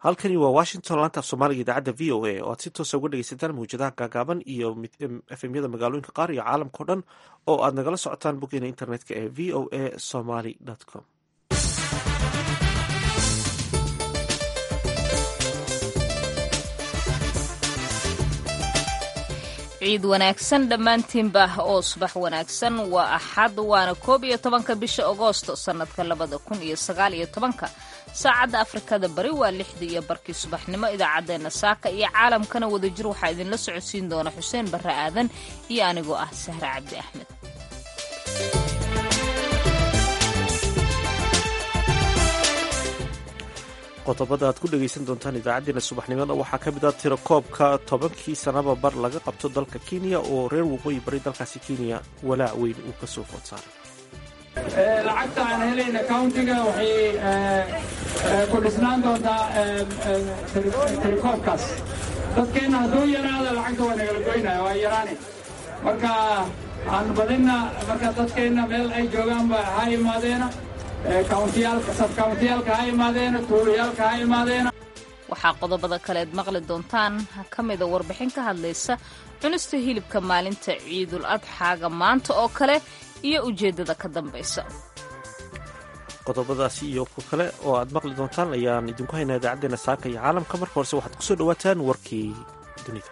halkani waa washington laanta af soomaaliga idaacadda v o a oo aad si toosa uga dhegeysataan mawjadaha gaagaaban iyo efemyada magaalooyinka qaar iyo caalamkao dhan oo aad nagala socotaan boggeena internetka ee v o a somaly com ciid wanaagsan dhammaantiinba oo subax wanaagsan waa axad waana koob iyo tobanka bisha agoosto sannadka labada kun iyo sagaal iyo tobanka saacadda afrikada bari waa lixdii iyo barkii subaxnimo idaacaddeenna saaka iyo caalamkana wadajir waxaa idinla socodsiin doona xuseen barre aadan iyo anigoo ah sahre cabdi axmed qodobada aad ku dhegaysan doontaan idaacaddeenna subaxnimada waxaa ka mid ah tiro koobka tobankii sanaba bar laga qabto dalka kenya oo reer waqooyi bari dalkaasi kenya walaac weyn uu ka soo food saaray lacagta aan helayna countiga waxay ku dhisnaan doontaa tirikoobkaas dadkeenna hadduu yaraada lacagta waa nagala goynaya waa yaraani marka aan badinna marka dadkeenna meel ay joogaanba ha imaadeena sabkauntiyaalka ha imaadeena tuulayaalka ha imaadeena waxaa qodobada kaleed maqli doontaan ka mida warbixin ka hadlaysa cunista hilibka maalinta ciidul adxaaga maanta oo kale iyo ujeeddada ka dambaysa qodobadaasi iyo ku kale oo aad maqli doontaan ayaan idinku haynaa idaacaddeenna saaka iyo caalamka marka horese waxaad kusoo dhawaataan warkii dunida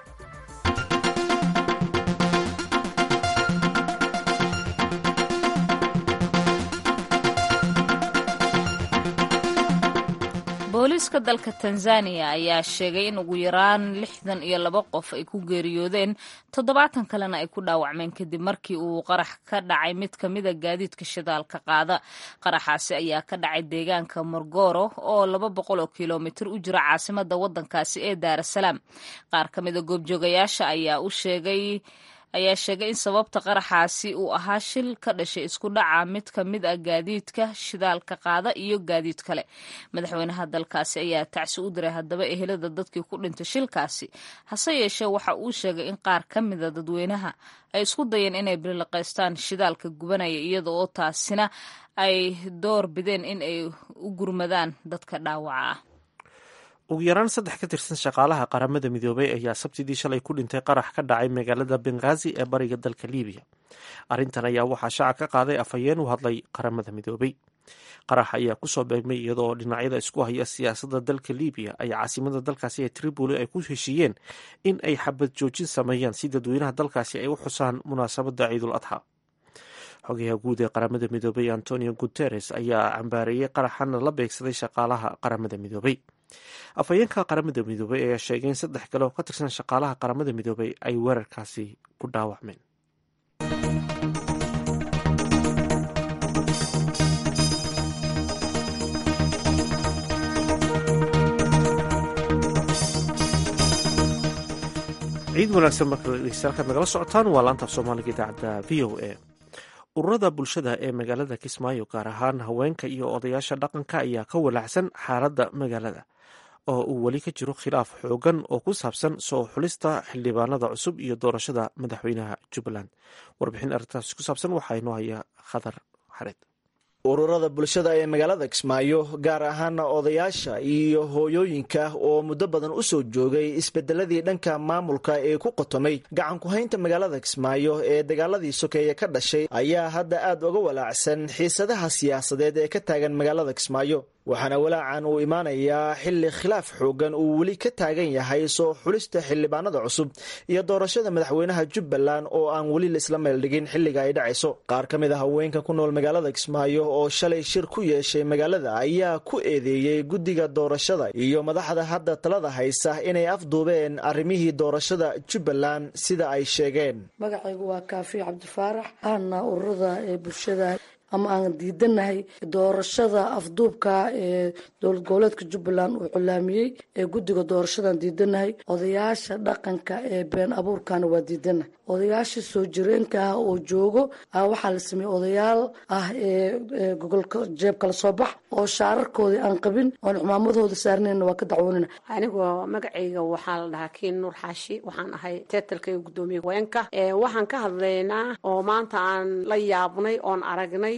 booliiska dalka tanzaniya ayaa sheegay in ugu yaraan lixdan iyo laba qof ay ku geeriyoodeen toddobaatan kalena ay ku dhaawacmeen kadib markii uu qarax ka dhacay mid ka mida gaadiidka shidaalka qaada qaraxaasi ayaa ka dhacay deegaanka morgoro oo laba boqol oo kilomitir u jira caasimada wadankaasi ee daarasalaam qaar ka mida goobjoogayaasha ayaa u sheegay ayaa sheegay in sababta qaraxaasi uu ahaa shil ka dhashay isku dhaca mid ka mid ah gaadiidka shidaalka qaada iyo gaadiid kale madaxweynaha dalkaasi ayaa tacsi u diray haddaba ehelada dadkii ku dhintay shilkaasi hase yeeshee waxa uu sheegay in qaar ka mida dadweynaha ay isku dayeen inay biliqaystaan shidaalka gubanaya iyada oo taasina ay door bideen in ay u gurmadaan dadka dhaawaca ah ugu yaraan saddex ka tirsan shaqaalaha qaramada midoobay ayaa sabtidii shalay ku dhintay qarax ka dhacay magaalada benghaazi ee bariga dalka libiya arrintan ayaa waxaa shaaca ka qaaday afhayeen u hadlay qaramada midoobay qarax ayaa kusoo beegmay iyadoo dhinacyada isku haya siyaasadda dalka libiya ay caasimada dalkaasi ee tripoli ay ku heshiiyeen in ay xabad joojin sameeyaan si dadweynaha dalkaasi ay u xusaan munaasabadda ciidul adxa xogayaha guud ee qaramada midoobay antonio guteres ayaa cambaareeyey qaraxana la beegsaday shaqaalaha qaramada midoobay afhayeenka qaramada midoobay ayaa sheegay in saddex kale oo ka tirsan shaqaalaha qaramada midoobay ay weerarkaasi ku dhaawacmeen ciid wanaagsan marka halkaad nagala socotaan waa laanta af soomaaliga idaacadda v o a ururada bulshada ee magaalada kismaayo gaar ahaan haweenka iyo odayaasha dhaqanka ayaa ka walaacsan xaaladda magaalada oo uu weli ka jiro khilaaf xoogan oo ku saabsan soo xulista xildhibaanada cusub iyo doorashada madaxweynaha jubbaland warbixin arrintaasi ku saabsan waxaa inoo haya khadar xareed ururada bulshada ee magaalada kismaayo gaar ahaana odayaasha iyo hooyooyinka oo muddo badan u soo joogay isbedeladii dhanka maamulka ee ku qotomay gacan ku-haynta magaalada kismaayo ee dagaaladii sokeeye ka dhashay ayaa hadda aad uga walaacsan xiisadaha siyaasadeed ee ka taagan magaalada kismaayo waxaana walaacan uu imaanayaa xilli khilaaf xoogan uu weli ka taagan yahay soo xulista xildhibaanada cusub iyo doorashada madaxweynaha jubbaland oo aan weli laisla meeldhigin xilliga ay dhacayso qaar ka mid a haweenka ku nool magaalada kismaayo oo shalay shir ku yeeshay magaalada ayaa ku eedeeyey guddiga doorashada iyo madaxda hadda talada haysa inay afduubeen arrimihii doorashada jubbaland sida ay sheegeen magacaygu waa kaafi cabdifaarax aana ururada ee bulshada ama aan diidanahay doorashada afduubka ee dowlad goboleedka jubbaland uu culaamiyey ee guddiga doorashadan diidanahay odayaasha dhaqanka ee been abuurkana waa diidanahay odayaasha soo jireenka ah oo joogo waxaa la sameeyey odayaal ah ee gogolka jeebkala soo bax oo shaararkoodii aan qabin oon cumaamadooda saarnayna waa ka dacwoonina anigoo magacayga waxaa la dhahaa kiin nuur xaashi waxaan ahay teetalkayga guddoomiye haweenka waxaan ka hadlaynaa oo maanta aan la yaabnay oon aragnay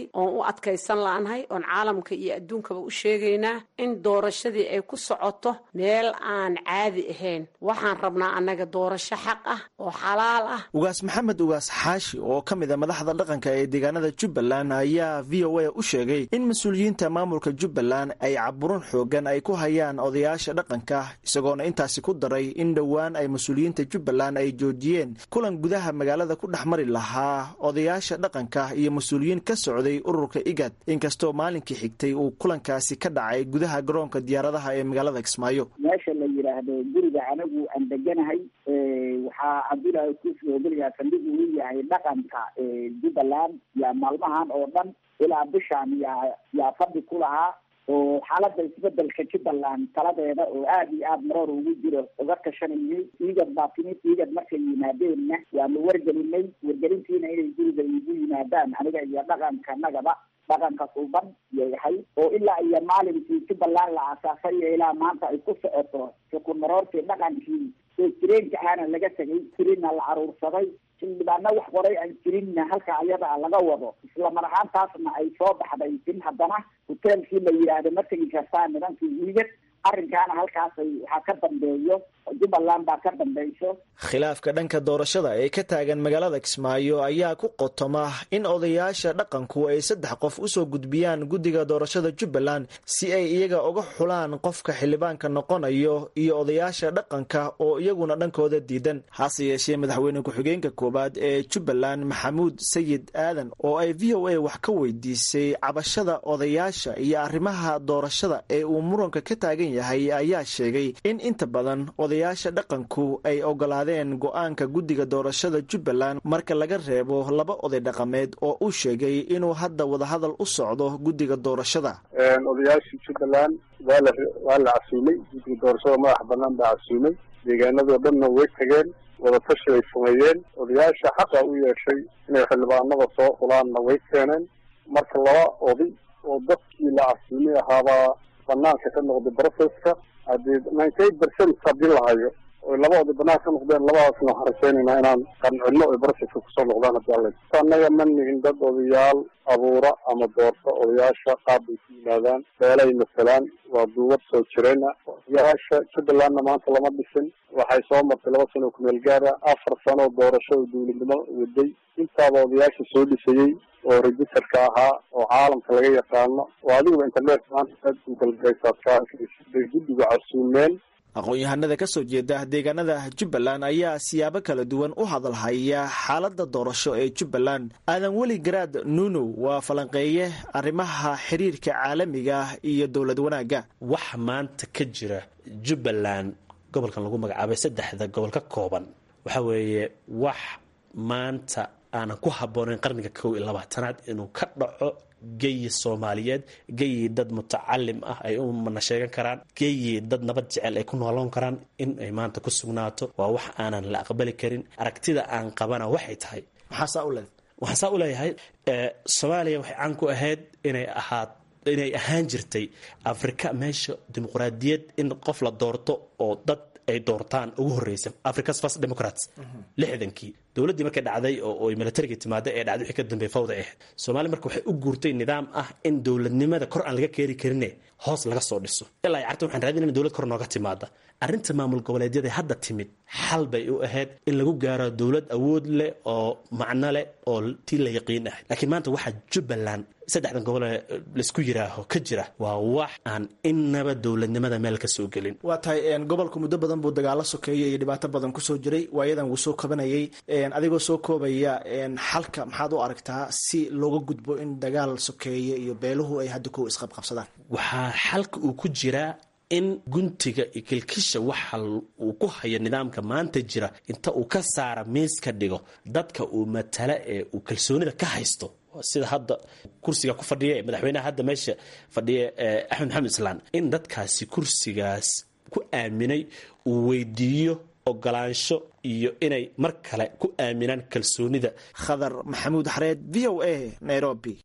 oon u adkaysan la'nahay oon caalamka iyo adduunkaba u sheegaynaa in doorashadii ay ku socoto meel aan caadi ahayn waxaan rabnaa annaga doorasho xaq ah oo xalaal ah ugaas maxamed ugaas xaashi oo ka mid a madaxda dhaqanka ee deegaanada jubbaland ayaa v o a u sheegay in mas-uuliyiinta maamulka jubbaland ay caburin xoogan ay ku hayaan odayaasha dhaqanka isagoona intaasi ku daray in dhowaan ay mas-uuliyiinta jubbaland ay joojiyeen kulan gudaha magaalada ku dhex mari lahaa odayaasha dhaqanka iyo mas-uuliyiin ka socday ururka igad inkastoo maalinkii xigtay uu kulankaasi ka dhacay gudaha garoonka diyaaradaha ee magaalada kismaayo meesha la yidhaahdo guriga anagu aan deganahay waxaa cabdulaahi kuusoo gurigaa saldhig uu yahay dhaqanka jubbaland yaa maalmahan oo dhan ilaa bishaan yaa yaa fadhi ku lahaa oo xaalada isbedelka jubbaland taladeeda oo aada iyo aada maroor ugu jiro uga tashanayay igad baa timid igad markay yimaadeenna waanu wargelinay wargelintiina inay guriga igu yimaadaan aniga iyo dhaqanka nagaba dhaqanka suuban yayahay oo ilaa iyo maalinkii jubbaland la aasaasay iyo ilaa maanta ay ku socoto xukun maroortii dhaqankii oo jireenka aana laga tegay jirina la caruursaday xildhibaana wax qoray aan jirinna halka ayada laga wado isla mar ahaantaasna ay soo baxday in haddana hoteelkii la yidhaahdo ma tegi kartaa nidankii igad arrinkaana halkaasay waxaa ka dambeeyo jubbaland baa ka dambeyso khilaafka dhanka doorashada ee ka taagan magaalada kismaayo ayaa ku qotoma in odayaasha dhaqanku ay saddex qof usoo gudbiyaan guddiga doorashada jubbaland si ay iyaga uga xulaan qofka xildhibaanka noqonayo iyo odayaasha dhaqanka oo iyaguna dhankooda diidan hase yeeshee madaxweyne ku-xigeenka koowaad ee jubbaland maxamuud sayid aadan oo ay v o a wax ka weydiisay cabashada odayaasha iyo arrimaha doorashada ee uu muranka ka taagan yahay ayaa sheegay in inta badan odayaasha dhaqanku ay ogolaadeen go-aanka guddiga doorashada jubbaland marka laga reebo laba oday dhaqameed oo uu sheegay inuu hadda wadahadal u socdo guddiga doorashada odayaashii jubbaland waa la waa la casuumay guddiga doorashada madaxa banaan baa casuumay deegaanadoo dhanna way tageen wadatashi ay sameeyeen odayaasha xaqa u yeeshay inay xildhibaanada soo fulaanna way keeneen marka laba oday oo dadkii la casuumay ahaabaa banaanka ka noqday processka haddii ninety eight percent haddii la hayo oy laba oday banaanka ka noqdeen labadaasna waxaan rajaynaynaa inaan qancino oy processka kusoo noqdaan haddii alla annaga ma nihin dad odayaal abuura ama doorta odayaasha qaab bay ku yimaadaan beelay masalaan waa duubad soo jireen odayaasha jubbalandna maanta lama dhisin waxay soo martay laba sano oo kumeel gaara afar sano doorasho oo dawladnimo waday intaaba odayaasha soo dhisayey oo registerka ahaa oo caalamka laga yaqaano oo adiguba internet maanta aad ugalgaraysaadkabay guddiga casuumeen aqoon-yahanada ka soo jeeda deegaanada jubbaland ayaa siyaabo kala duwan u hadalhaya xaaladda doorasho ee jubbaland aadan weli garaad nuunow waa falanqeeye arrimaha xiriirka caalamiga iyo dowlad wanaagga wax maanta ka jira jubbaland gobolkan lagu magacaabay saddexda gobol ka kooban waxa weeye wax maanta aanan ku habboonayn qarniga kow iyo labaatanaad inuu ka dhaco geyi soomaaliyeed geyi dad mutacalim ah ay u mana sheegan karaan geyi dad nabad jecel ay ku nooloon karaan in ay maanta ku sugnaato waa wax aanan la aqbali karin aragtida aan qabana waxay tahay maxaasaa u leed waxaan saa u leeyahay soomaaliya waxay caan ku ahayd inay ahaad inay ahaan jirtay afrika meesha dimuqraadiyad in qof la doorto oo dad ay doortaan ugu horreysa africa's first democrats lixdankii dowladdii markay dhacday oo ay milatarigii timaada ee dhacday wixii ka dambeey fawda ahayd soomaaliya marka waxay u guurtay nidaam ah in dowladnimada kor aan laga keeni karine hoos laga soo dhiso ilaa ay carta waxaan raadinayna dowlad kor nooga timaada arrinta maamul goboleedyada hadda timid xal bay u ahayd in lagu gaaro dowlad awood leh oo macno leh oo tii la yaqiin ah laakiin maanta waxaa jubbaland saddexdan gobol ee laisku yiraaho ka jira waa wax aan innaba dowladnimada meel ka soo gelin waa tahay gobolku muddo badan buu dagaalo sokeeyey iyo dhibaato badan kusoo jiray waayadan wuu soo kabanayay adigoo soo koobaya xalka maxaad u aragtaa si looga gudbo in dagaal sokeeye iyo beeluhu ay hadda kow isqabqabsadaan waxaa xalka uu ku jiraa in guntiga iyo kilkisha waxa uu ku hayo nidaamka maanta jira inta uu ka saara miis ka dhigo dadka uu matala ee uu kalsoonida ka haysto sida hadda kursiga ku fadhiya ee madaxweynaha hadda meesha fadhiya axmed maxamed islaan in dadkaasi kursigaas ku aaminay uu weydiiyo ogolaansho iyo inay mar kale ku aaminaan kalsoonida khadar maxamuud xareed v o a nairobi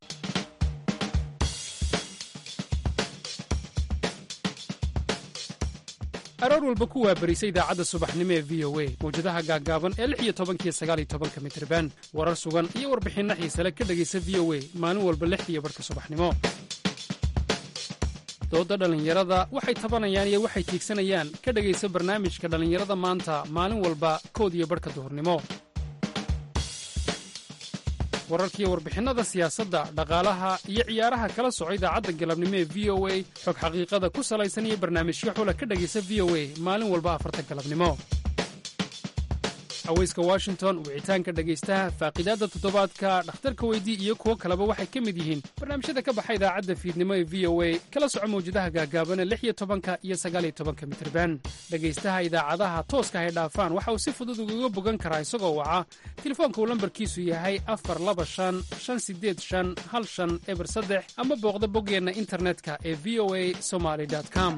aroor walba ku waabarisa idaacadda subaxnimo ee v o a mawjadaha gaaggaaban ee lix iyo tobankiyo sagaal iyo tobanka mitriban warar sugan iyo warbixinno xiisale ka dhegaysa v o a maalin walba lixdiiyo barhka subaxnimo doodda dhallinyarada waxay tabanayaan iyo waxay tiigsanayaan ka dhegaysa barnaamijka dhallinyarada maanta maalin walba kood iyo barhka duhurnimo wararkiiyo warbixinnada siyaasadda dhaqaalaha iyo ciyaaraha kala soco idaacadda galabnimo ee v o a xog xaqiiqada ku salaysan iyo barnaamijyo xula ka dhegaysa v o a maalin walba afarta galabnimo haweyska washington wicitaanka dhegaystaha faaqidaadda toddobaadka dhakhtarka weydii iyo kuwo kaleba waxay ka mid yihiin barnaamijyada ka baxa idaacadda fiidnimo ee v o a kala soco mawjadaha gaagaabana lix iyo tobanka iyo sagaaliyo tobanka mitirban dhegaystaha idaacadaha tooska hay dhaafaan waxa uu si fudud ugaga bogan karaa isagoo waca telefoonka uu lambarkiisu yahay afar laba shan shan sideed shan hal shan eber saddex ama booqda boggeenna internetka ee v o a somaly com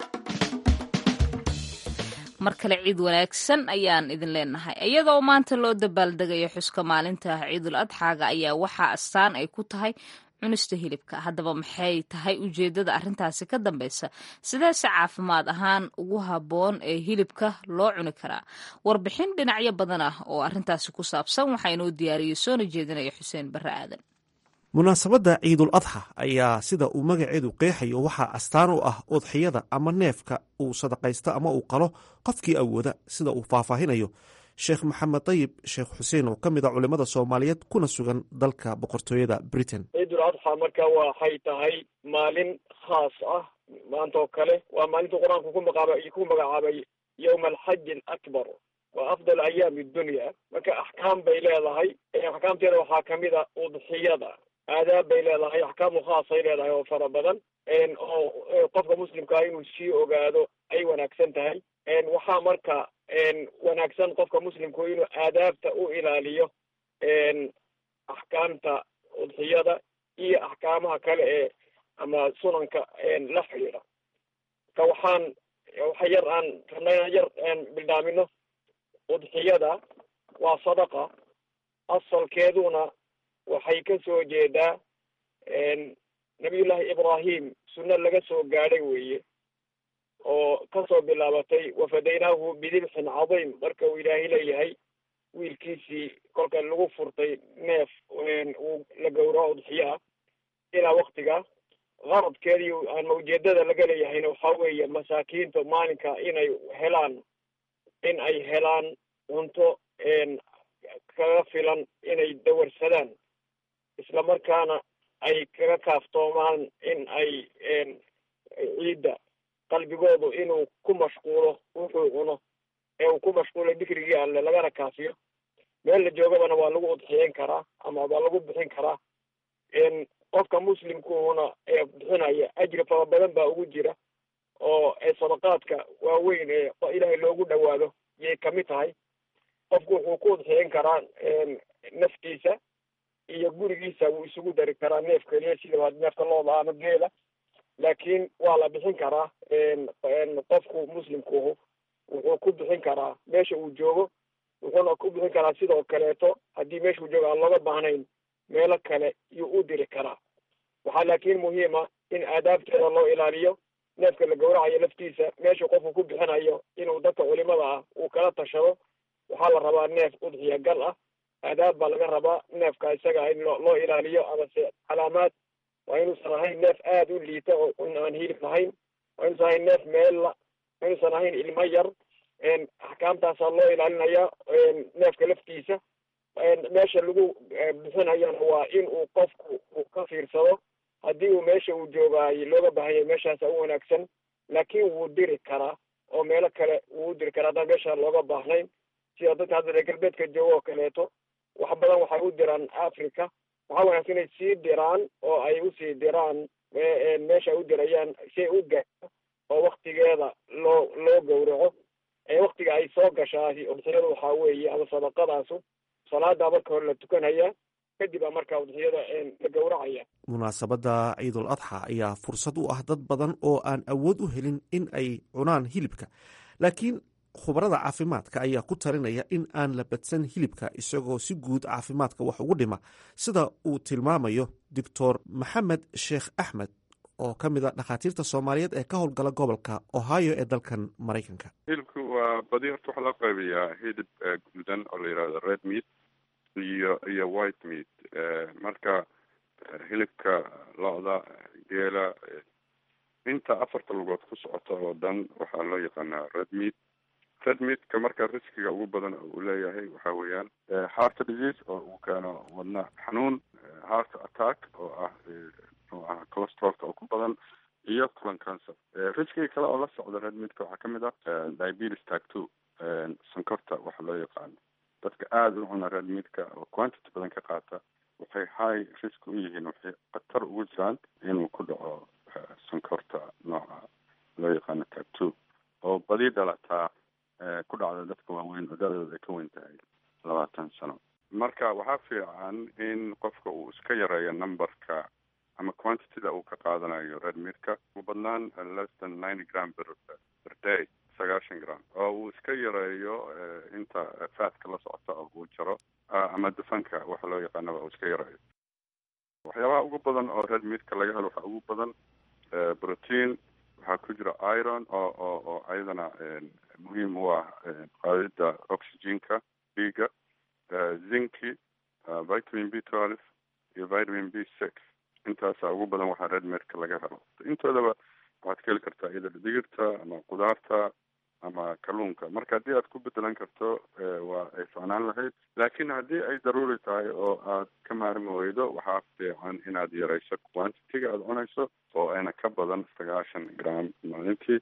mar kale ciid wanaagsan ayaan idin leenahay iyadoo maanta loo dabaaldegayo xuska maalinta ciidul adxaaga ayaa waxaa astaan ay ku tahay cunista hilibka haddaba maxay tahay ujeeddada arrintaasi ka dambaysa sideese caafimaad ahaan ugu habboon ee hilibka loo cuni karaa warbixin dhinacyo badan ah oo arrintaasi ku saabsan waxaa inoo diyaariyey soona jeedinaya xuseen barre aadan munaasabadda ciidul adxa ayaa sida uu magaceedu qeexayo waxaa astaan u ah udxiyada ama neefka uu sadaqaysto ama uu qalo qofkii awooda sida uu faahfaahinayo sheekh maxamed dayib sheekh xuseen oo ka mid a culimmada soomaaliyeed kuna sugan dalka boqortooyada britain ciidul adxa marka waxay tahay maalin khaas ah maanta oo kale waa maalinta qur-aanku ku maqaaba ku magacaabay yowma alxaji alakbar waa afdal ayaami dunya marka axkaam bay leedahay axkaamteeda waxaa kamid a udxiyada aadaab bay leedahay axkaamu khaasay leedahay oo fara badan oo qofka muslimkaa inuu sii ogaado ay wanaagsan tahay waxaa marka wanaagsan qofka muslimku inuu aadaabta u ilaaliyo axkaamta udxiyada iyo axkaamaha kale ee ama sunanka la xidhiidha ka waxaan waxa yar aan rabnay yar bildhaamino udxiyada waa sadaqa asalkeeduna waxay ka soo jeedaa nabiyullaahi ibraahim sunno laga soo gaadhay weeye oo kasoo bilaabatay wafadaynaahu bidibxin cadiim marka uu ilaahay leeyahay wiilkiisii kolka lagu furtay neef uu la gowraco udxiyo ah ilaa waktiga qaradkeedii ama ujeedada laga leeyahayna waxaa weeye masaakiinta maalinka inay helaan in ay helaan cunto kaga filan inay dawarsadaan isla markaana ay kaga kaaftoomaan in ay ciidda qalbigoodu inuu ku mashquulo wuxuu cuno ee uu ku mashquulo dikrigii alle lagana kaafiyo meel la joogabana waa lagu udxiyeyn karaa ama waa lagu bixin karaa qofka muslimkuuna ee bixinaya ajri fara badan baa ugu jira oo sadaqaadka waaweyn ee ilaahay loogu dhawaado yay kamid tahay qofku wuxuu ku udxiyeyn karaa naftiisa iyo gurigiisa wuu isugu dari karaa neef keliya sida neefka looda ama geela laakiin waa la bixin karaa qofku muslimkuhu wuxuu ku bixin karaa meesha uu joogo wuxuuna ku bixin karaa sidoo kaleeto haddii meesha uu joogo aan looga baahnayn meelo kale yuu u diri karaa waxaa laakiin muhiima in aadaabteeda loo ilaaliyo neefka la gowracayo laftiisa meesha qofku ku bixinayo inuu dadka culimada ah uu kala tashado waxaa la rabaa neef udxiya gal ah aadaab baa laga rabaa neefka isaga in loo ilaaliyo amase calaamaad waa inuusan ahayn neef aada u liita oo aan hilib lahayn waa inuusan ahayn neef meella waa inuusan ahayn ilmo yar axkaamtaasaa loo ilaalinaya neefka laftiisa meesha lagu bixinayana waa in uu qofku uu ka fiirsado haddii uu meesha uu joogaayo looga baahanya meeshaasa u wanaagsan laakiin wuu diri karaa oo meelo kale wuu u diri karaa haddaan meesha looga baahnayn sida dadka hadda reer galbeedka jooga oo kaleeto wax badan waxay u diraan africa waxaa wanaagsan inay sii diraan oo ay usii diraan meesha ay u dirayaan si ay u gaarto oo waktigeeda loo loo gowraco waktiga ay soo gashaay udxiyada waxaa weeye ama sadaqadaasu salaada marka hore la tukanaya kadib a markaa udxiyada la gowracaya munaasabadda ciidul adxa ayaa fursad u ah dad badan oo aan awood u helin in ay cunaan hilibka laakiin khubarada caafimaadka ayaa ku talinaya in aan la badsan hilibka isagoo si guud caafimaadka wax ugu dhima sida uu tilmaamayo doctor maxamed sheekh axmed oo ka mid a dhakhaatiirta soomaaliyeed ee ka howlgala gobolka ohio ee dalkan maraykanka hilibku waa badi horta waxaa loo qaybiyaa hilib guduudan oo la yidhahdo red meat iyo iyo white meat marka hilibka lo-da geela inta afarta lugood ku socota oo dhan waxaa loo yaqaanaa red meat red meatka marka riskiga ugu badan oo uu leeyahay waxa weeyaan heart disease oo uu keeno wadna xanuun heart attack oo ah muxuu aha cholesterolka oo ku badan iyo colon cancer riskiga kale oo la socda red meatka waxaa kamid ah diabetes type two sonkorta waxa loo yaqaano dadka aada u cuna red meatka oo quantity badan ka qaata waxay high risk u yihiin waxay khatar ugu jiraan inuu ku dhaco sonkorta nooca loo yaqaano type two oo badi dhalataa ku dhacda dadka waaweyn oo da-dooda ay ka weyn tahay labaatan sano marka waxaa fiican in qofka uu iska yareeyo numberka ama quantityda uu ka qaadanayo red meatka ugu badnaan less than ninety gram per per day sagaashan gram oo uu iska yareeyo inta faatka la socota oo uu jaro ama dufanka waxa loo yaqaanaba uu iska yareeyo waxyaabaha ugu badan oo red meatka laga helo waxaa ugu badan protein waxaa ku jira iron oo oo oo ayadana muhiim u ah qaadida oxygenka dhiiga zinki vitamin b twelve iyo vitamin b six intaasa ugu badan waxaa red meatka laga helo intoodaba waxaad ka heli kartaa iyada digirta ama qudaarta ama kalluunka marka haddii aad ku bedelan karto waa ay ficnaan lahayd laakiin haddii ay daruuri tahay oo aad ka maarmi weydo waxaa fiican inaad yarayso quantitiga aada cunayso oo ayna ka badan sagaashan gram maalintii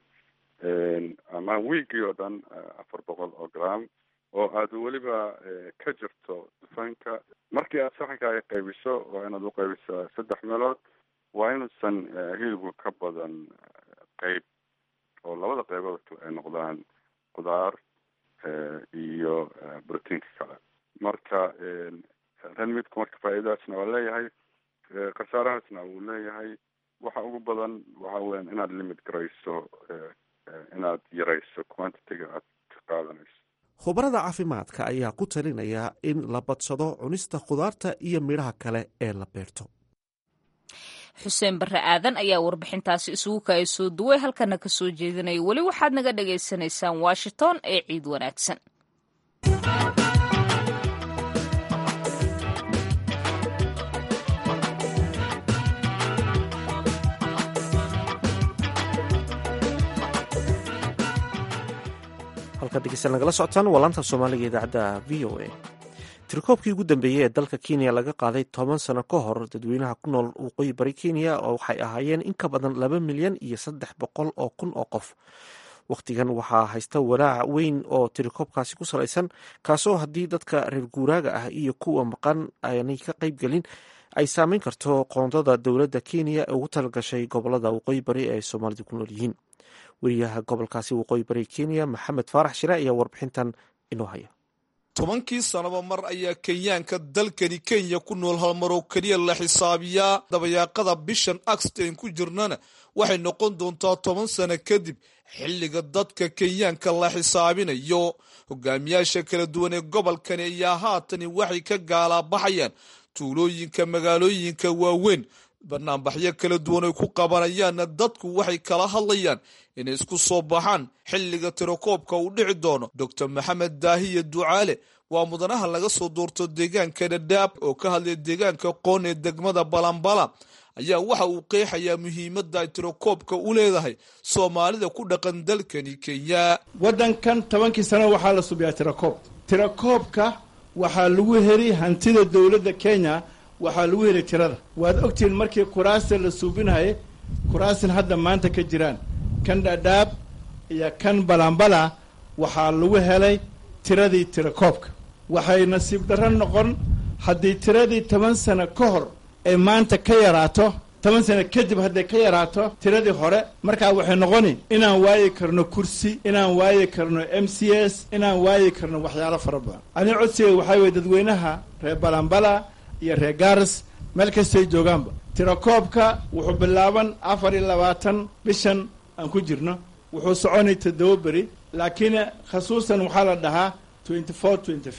ama wiigii oo dhan afar boqol oo gram oo aad weliba ka jirto dufanka markii aad saxankaaga qaybiso waa inaad u qaybisaa saddex meelood waa inuusan hilibku ka badan qeyb oo labada qeybood kale ay noqdaan qudaar iyo brotiinka kale marka renmidku marka faa'iidadaasna waa leeyahay khasaarahaasna wuu leeyahay waxa ugu badan waxa weyan inaad limit garayso inaad yarayso quantitiga aad ka qaadanayso khubarada caafimaadka ayaa ku talinaya in la badsado cunista khudaarta iyo midhaha kale ee la beerto xuseen barre aadan ayaa warbixintaasi isugu kaaya soo duway halkana ka soo jeedinaya weli waxaad naga dhagaysanaysaan washington ee ciid wanaagsan halkaad dhegeysan nagala socotaan waa laanta soomaaliga idaacadda v o a tirikoobkii ugu dambeeyey ee dalka kenya laga qaaday toban sano ka hor dadweynaha ku nool waqooyi bari kenya oo waxay ahaayeen in ka badan laba milyan iyo saddex boqol oo kun oo qof wakhtigan waxaa haysta walaac weyn oo tirikoobkaasi ku salaysan kaasoo haddii dadka reer guuraaga ah iyo kuwa maqan aanay ka qaybgelin ay saameyn karto qoondada dowladda kenya ee ugu talagashay gobolada waqooyi bari ee soomaalidu ku nool yihiin weriyaha gobolkaasi waqooyi bari kenya maxamed faarax shire ayaa warbixintan inoo haya tobankii sanaba mar ayaa kenyaanka dalkani kenya ku nool halmaroo keliya la xisaabiyaa dabayaaqada bishan axten ku jirnana waxay noqon doontaa toban sano kadib xilliga dadka kenyaanka la xisaabinayo hogaamiyaasha kala duwan ee gobolkani ayaa haatani waxay ka gaalaabaxayaan tuulooyinka magaalooyinka waaweyn banaanbaxyo kala duwan ay ku qabanayaanna dadku waxay kala hadlayaan inay isku soo baxaan xilliga tirakoobka uu dhici doono doctor maxamed daahiya ducaale waa mudanaha laga soo doorto deegaanka dhadhaab oo ka hadlaya deegaanka qoon ee degmada balambala ayaa waxa uu qeexayaa muhiimadda ay tirakoobka u leedahay soomaalida ku dhaqan dalkani kenya waddankan tobankii sano waxaa la subiyaa tirakoob tirakoobka waxaa lagu heli hantida dowladda kenya waxaa lagu heli tirada waad ogtihiin markii kuraasta la suubinayay kuraasin hadda maanta ka jiraan kan dhadhaab iyo kan balambala waxaa lagu helay tiradii tirakoobka waxay nasiib darro noqon haddii tiradii toban sano ka hor ay maanta ka yaraato toban sano kadib hadday ka yaraato tiradii hore markaa waxay noqoni inaan waayi karno kursi inaan waayi karno m c s inaan waayi karno waxyaalo fara badan ani codsiga waxaa weye dadweynaha reer balambala iyo reer garas meel kastay joogaanba tirakoobka wuxuu bilaaban afar iyo labaatan bishan aan ku jirno wuxuu soconay toddoba beri laakiin khasuusan waxaa la dhahaa twenty four twenty fifth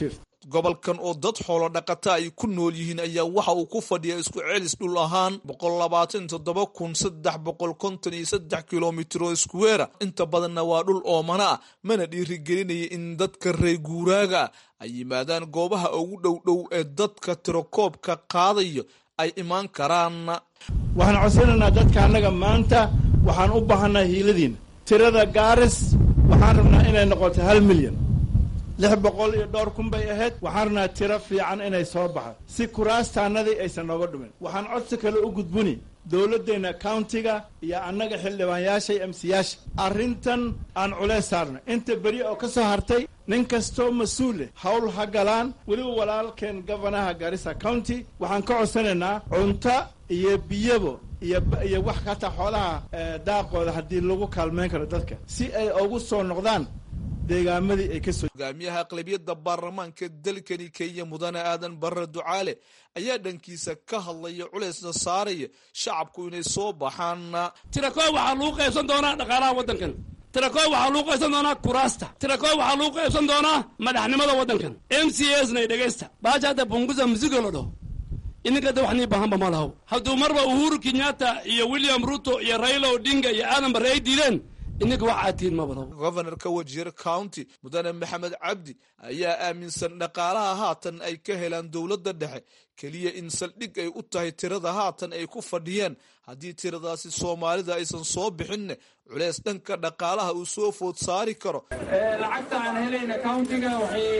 gobolkan oo dad xoolo dhaqata ay ku nool yihiin ayaa waxa uu ku fadhiyaa isku celis dhul ahaan boqol labaatan toddoba kun saddex boqol konton iyo saddex kilomitro iskuweera inta badanna waa dhul oomana ah mana dhiirigelinaya in dadka reer guuraaga ah ay yimaadaan goobaha ugu dhow dhow ee dadka tirokoobka qaadayo ay imaan karaan waxaan codsanaynaa dadka annaga maanta waxaan u baahanaa hiiladiina tirada gaaris waxaan rabnaa inay noqoto hal milyan lix boqol iyo dhowr kun bay ahayd waxaan rabnaa tiro fiican inay soo baxo si kuraastaanadii aysan nooga dhumin waxaan codsi kale u gudbuni dowladdeenna countiga iyo annaga xildhibaanyaasha iyo emsiyaasha arrintan aan culeys saarno inta beri oo ka soo hartay nin kastoo mas-uul leh hawl ha galaan weliba walaalkeen gofanaha garissa county waxaan ka codsanaynaa cunto iyo biyabo iyo iyo wax kataa xoolaha daaqooda haddii lagu kaalmeyn karo dadka si ay ugu soo noqdaan deegaamadii ay ka soo hogaamiyaha aqlabiyadda baarlamaanka dalkani kenya mudane aadan barre ducaale ayaa dhankiisa ka hadlaya culeysna saaraya shacabku inay soo baxaan tirakoob waxaa lagu qaybsan doonaa dhaqaalaha waddankan tirakoob waxaa lagu qaybsan doonaa kuraasta tirakoob waxaa lagu qaybsan doonaa madaxnimada waddankan m c s nay dhegaysta baasha hadda bunguza mzigo la dhaho ininka de wax nii baahanba ma lahow hadduu marba uhuru kenyatta iyo william ruto iyo raila odinga iyo aadan barre ay diideen ininka wax aad tihiin maba lahow governorka wajiir county mudane maxamed cabdi ayaa aaminsan dhaqaalaha haatan ay ka helaan dowladda dhexe keliya in saldhig ay u tahay tirada haatan ay ku fadhiyaan haddii tiradaasi soomaalida aysan soo bixinne culeys dhanka dhaqaalaha uu soo food saari karo lacagta aan helayna countiga waxay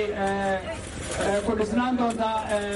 ku dhisnaan doontaa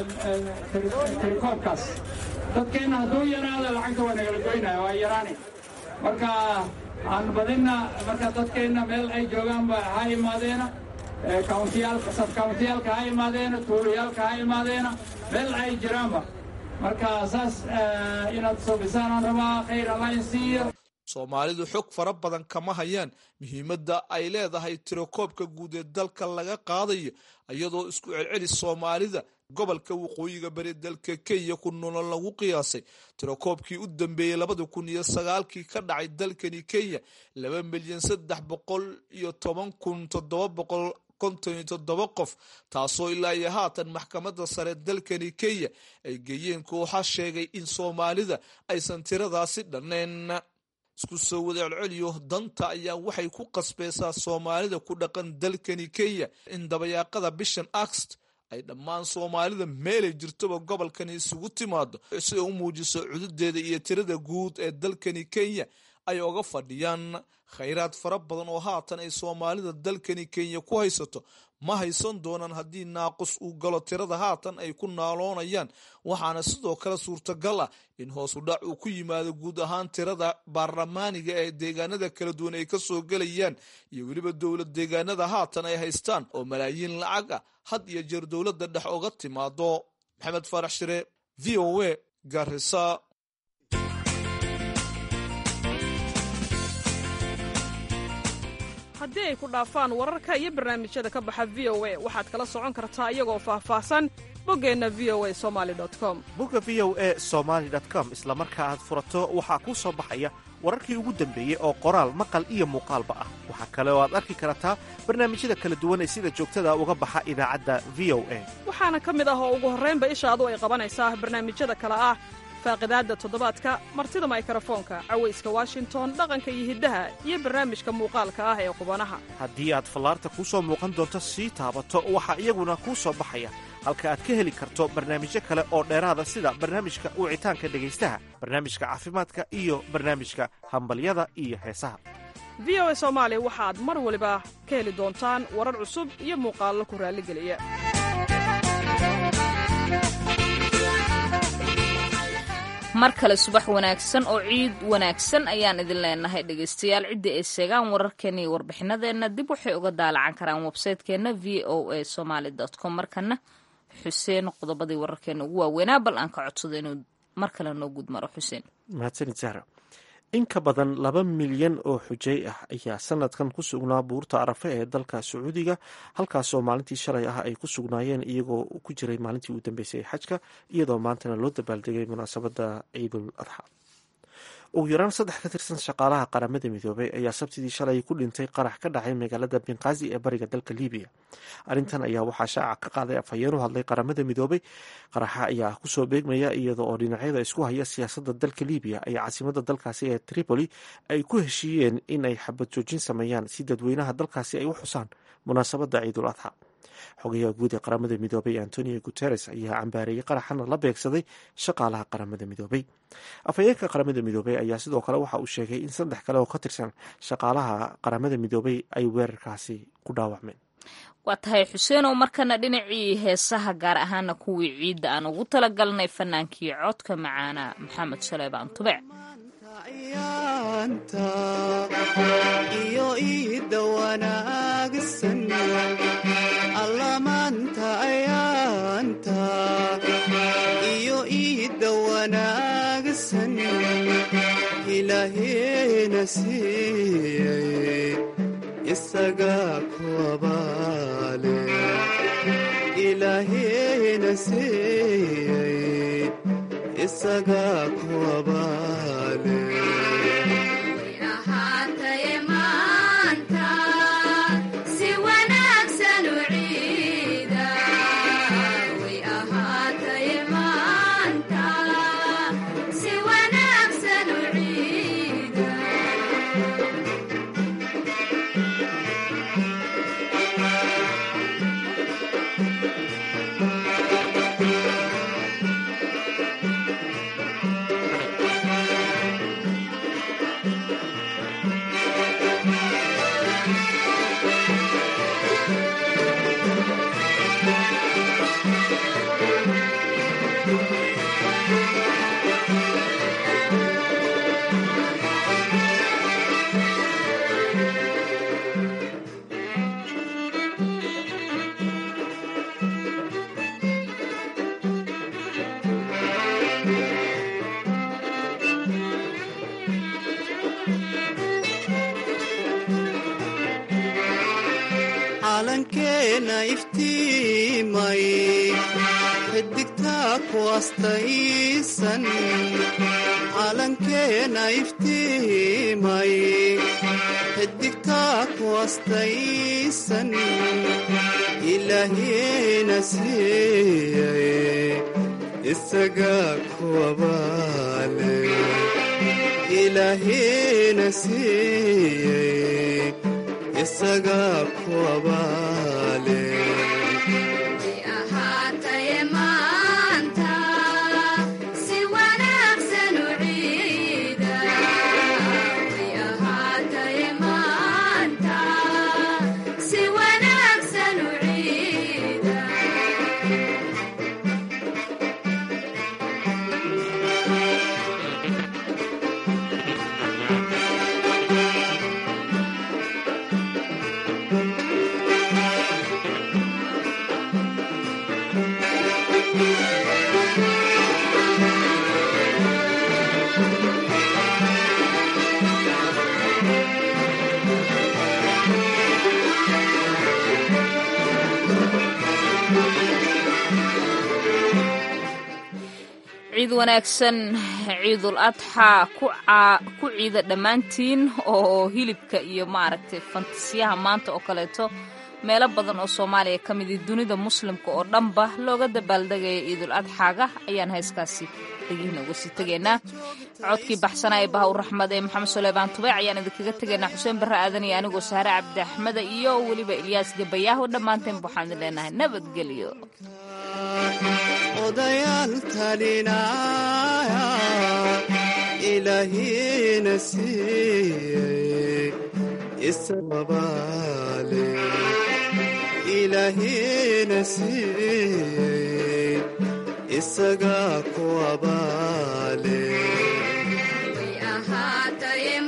tirikoobkaas dadkeenna hadduu yaraada lacagta waa nagala goynaya waa yaraani marka aan badinna marka dadkeenna meel ay joogaanba ha imaadeena countiyaalka sabcountiyaalka ha imaadeena tuulayaalka ha imaadeena meel ay jiraanba marka saas inaad soobisaan aan rabaa khayr allah siiyo soomaalidu xog fara badan kama hayaan muhiimadda ay leedahay tirakoobka guud ee dalka laga qaadayo iyadoo isku celcelis soomaalida gobolka waqooyiga bari dalka kenya ku nolol lagu qiyaasay tirakoobkii u dambeeyey labada kun iyo sagaalkii ka dhacay dalkani kenya laba milyan saddex boqol iyo toban kun toddoba boqol konton iyo toddoba qof taasoo ilaa iyo haatan maxkamadda sare dalkani kenya ay geeyeen kooxa sheegay in soomaalida aysan tiradaasi dhannayn isku soo wada celceliyo danta ayaa waxay ku qasbaysaa soomaalida ku dhaqan dalkani kenya in dabayaaqada bishan axt ay dhammaan soomaalida meelay jirtoba gobolkani isugu timaado si ay u muujiso cududeeda iyo tirada guud ee dalkani kenya ay oga fadhiyaan khayraad fara badan oo haatan ay soomaalida dalkani kenya ku haysato ma haysan doonaan haddii naaqus uu galo tirada haatan ay ku naaloonayaan waxaana sidoo kale suurtagal ah in hoos u dhac uu ku yimaado guud ahaan tirada baarlamaaniga ee deegaanada kala duwan ay kasoo gelayaan iyo weliba dowlad deegaanada haatan ay haystaan oo malaayiin lacag ah had iyo jeer dowladda dhex oga timaado maxamed faarax shire v o a garisa haddii ay ku dhaafaan wararka iyo barnaamijyada ka baxa v o a waxaad kala socon kartaa iyagoo faahfaahsan boggeenna v o a somali com bogga v o a somaali com isla marka aad furato waxaa kuu soo baxaya wararkii ugu dambeeyey oo qoraal maqal iyo muuqaalba ah waxaa kale oo aad arki kartaa barnaamijyada kala duwan ee sida joogtada uga baxa idaacadda v o a waxaana ka mid ah oo ugu horraynba ishaadu ay qabanaysaa barnaamijyada kale ah faaqidaadda toddobaadka martida maykarafoonka cawayska washington dhaqanka iyo hiddaha iyo barnaamijka muuqaalka ah ee qubanaha haddii aad fallaarta kuu soo muuqan doonto sii taabato waxaa iyaguna kuu soo baxaya halka aad ka heli karto barnaamijyo kale oo dheeraada sida barnaamijka wicitaanka dhegaystaha barnaamijka caafimaadka iyo barnaamijka hambalyada iyo heesaha v o a soomaali waxaad mar waliba ka heli doontaan warar cusub iyo muuqaallo ku raalligeliya mar kale subax wanaagsan oo ciid wanaagsan ayaan idin leenahay dhegaystayaal cidda ay sheegaan wararkeena iyo warbixinadeenna dib waxay uga daalacan karaan websaytekeenna v o a somaali com markana xuseen qodobadii wararkeena ugu waaweynaa bal aan ka codsado inuu mar kale noo guud maro xuseen mahadsanid zahra in ka badan laba milyan oo xujay ah ayaa sanadkan ku sugnaa buurta arafe ee dalka sacuudiga halkaasoo maalintii shalay ah ay ku sugnaayeen iyagoo ku jiray maalintii ugu dambeysay ee xajka iyadoo maantana loo dabaaldegay munaasabada ciidul adxa ugu yaraan saddex ka tirsan shaqaalaha qaramada midoobay ayaa sabtidii shalay ku dhintay qarax ka dhacay magaalada benqazi ee bariga dalka libiya arrintan ayaa waxaa shaaca ka qaaday afhayeen u hadlay qaramada midoobay qaraxa ayaa kusoo beegmaya iyada oo dhinacyada isku haya siyaasadda dalka libiya ay caasimada dalkaasi ee tripoli ay ku heshiiyeen in ay xabad joojin sameeyaan si dadweynaha dalkaasi ay u xusaan munaasabadda ciidul adxa xogayaha guud ee qaramada midoobay antonio guteres ayaa cambaareeyey qaraxana la beegsaday shaqaalaha qaramada midoobay afhayeenka qaramada midoobey ayaa sidoo kale waxa uu sheegay in saddex kale oo ka tirsan shaqaalaha qaramada midoobey ay weerarkaasi ku dhaawacmeen waa tahay xuseenow markana dhinacii heesaha gaar ahaana kuwii ciidda aan ugu talagalnay fanaankii codka macaana maxamed saleebaan tubec iyo iida wanaagsan allamaanta ayaanta iyo iida wanaagsan ilaaheena siiyey isaga ku abaale ilaaheena siiyey isaga ku abaale calankeena iftiimay xidigtaa ku astaysan calankeena iftiimay xidigtaa ku astaysan ilaahiina siiyey isaga ku abaale ilaahiina siiyey isaga ku abaale ciid wanaagsan ciidul adxaa ku ciida dhammaantiin oo hilibka iyo maaragtay fantasiyaha maanta oo kaleeto meelo badan oo soomaaliya ka midi dunida muslimka oo dhanba looga dabaaldegaya ciidul adxaaga ayaan hayskaasi dhegihiina uga sii tegaynaa codkii baxsanaa ee baha u raxmad ee maxamed suleymaan tubeyc ayaan idinkaga tegaynaa xuseen barre aadan iyo anigoo saare cabdi axmeda iyo weliba ilyaas gabayaaho dhammaanteen waxaan idin leenahay nabadgelyo odayaal talinaya ilaahiina siiyey isababaale ilaahiina siiyey isaga ku abaale